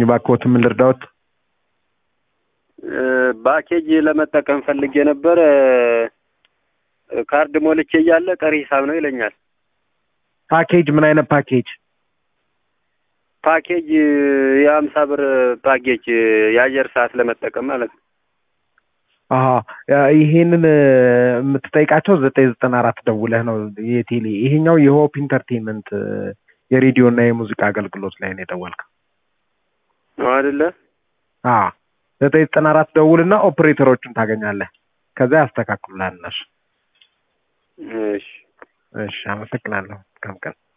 እባክዎት ምን ልርዳዎት? ባኬጅ ለመጠቀም ፈልጌ ነበር። ካርድ ሞልቼ እያለ ቀሪ ሂሳብ ነው ይለኛል። ፓኬጅ ምን አይነት ፓኬጅ? ፓኬጅ የሀምሳ ብር ፓኬጅ የአየር ሰዓት ለመጠቀም ማለት ነው። አሀ ይሄንን የምትጠይቃቸው ዘጠኝ ዘጠና አራት ደውለህ ነው የቴሌ ይሄኛው የሆፕ ኢንተርቴንመንት የሬዲዮ እና የሙዚቃ አገልግሎት ላይ ነው የደወልከው። ነው አይደለ? አ ዘጠኝ ዘጠና አራት ደውልና ኦፕሬተሮቹን ታገኛለህ። ከዛ ያስተካክሉልሃል እነሱ። እሺ እሺ አመሰግናለሁ። መልካም ቀን